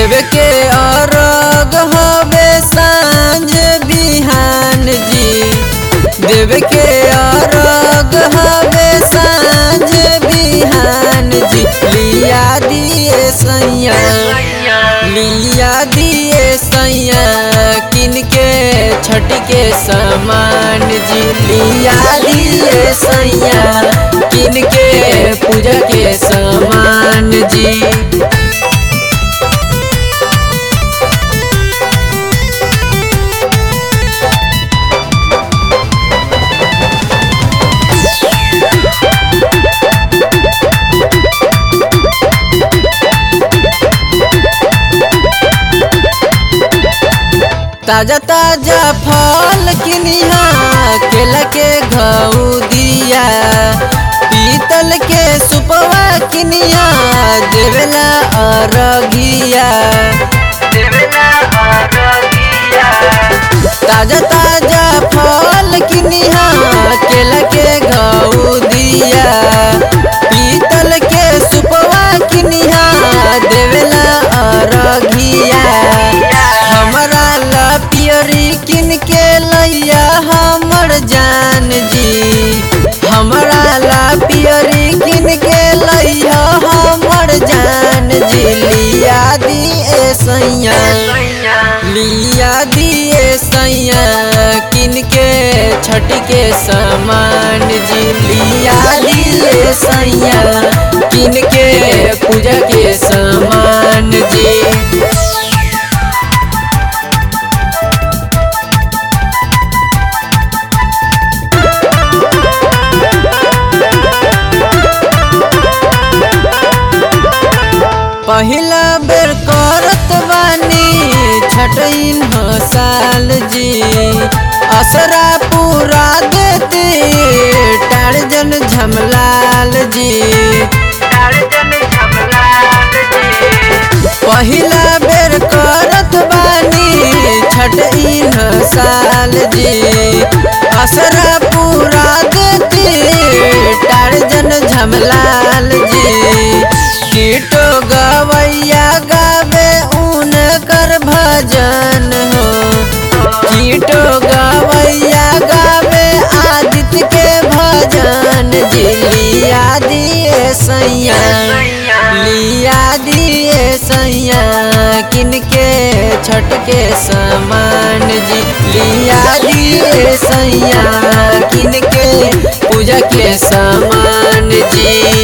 देव के अरग हवे सांझ बिहान जी देव के अरग हवे सांझ बिहान जी लिया दिए सैया लिया दिए सैया किन के छठ के समान जी लिया दिए सैया किन के पूजा के समान जी ताजा ताजा फल किनिहा केला के घऊ दिया पीतल के सुपवा किनिया देवेला अरगिया ताजा ताजा फल किनिहा केला के घऊ दिया पीतल के सुपवा किनिहा देवेला अरगिया हमरा ला पियरी किन के लैया हमर जान जी हमरा ला पियरी किन के लैया हमर जान जी लिया दिए सैया लिया दिए सैया किन के छठ के समान जी लिया दिए सैया किन के पूजा के समान जी पहिला बेर करत बानी छठइन साल जी असरा पूरा देते टारजन झमलाल जी पहिला बेर करत बानी छठइन साल जी असरा पूरा देते टारजन झमलाल जी कीटो गवैया गावे ऊन कर भजन हो कीटो गवैया गावे आदित्य के भजन जी लिया दिए सैया लिया दिए सैया किनके छठ के समान जी लिया दिए सैया किनके पूजा के समान जी